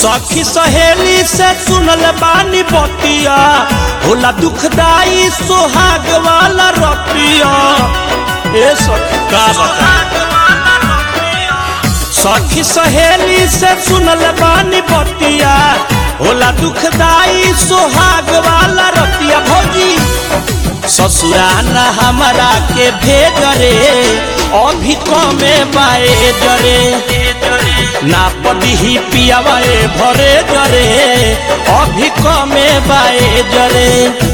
सखी सहेली से सुनल बानी बतिया होला दुखदाई सोहाग वाला रतिया ए सखी का बता सखी सहेली से सुनल बानी बतिया होला दुखदाई सोहाग वाला रतिया भौजी ससुराना हमारा के भेज रे अभी कमे बाए जरे ना पदी ही पियावाए भरे जरे अभी कमे बाए जरे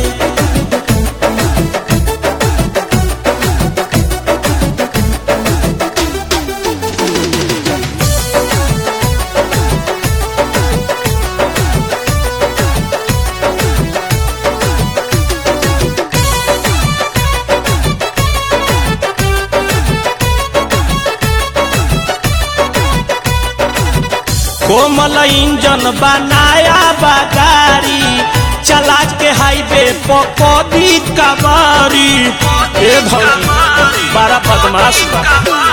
कोमल इंजन बनाया बागारी चला के हाईवे पकड़ी कबारी ए भौजी बड़ा बदमाश बा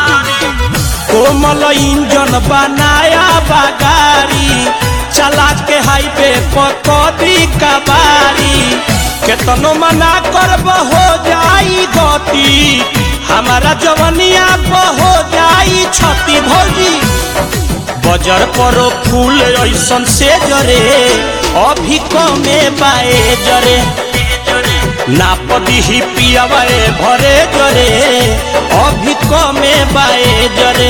कोमल इंजन बनाया बागारी चला के हाईवे पकड़ी कबारी केतनो मना करब हो जाई गति हमारा जवनिया हो जाई छती भौजी बजर पर फूल ऐसन से जरे अभी कमे बाए जरे ना पदी ही पियावाए भरे जरे अभी कमे बाए जरे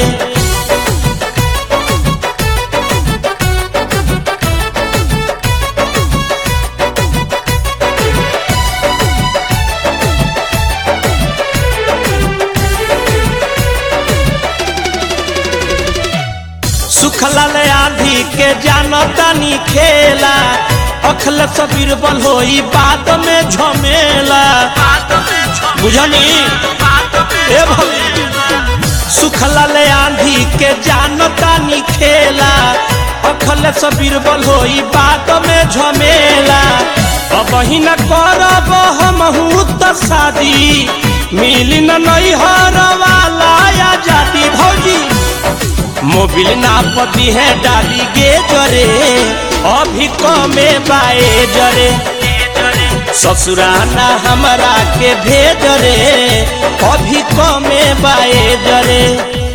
सुखलाल आंधी के जानतानी खेला अखल सबीर बल होई बात में झमेला बुझनी ए भौजी सुखलाल आंधी के जानतानी खेला अखल सबीर बल होई बात में झमेला अब ही न करब हम त शादी मिली न नैहर वाला आजादी भौजी मोबिल नापती है डाली गे जरे अभी कमे बाए जरे ससुराना हमारा के भेज रे अभी कमे बाए जरे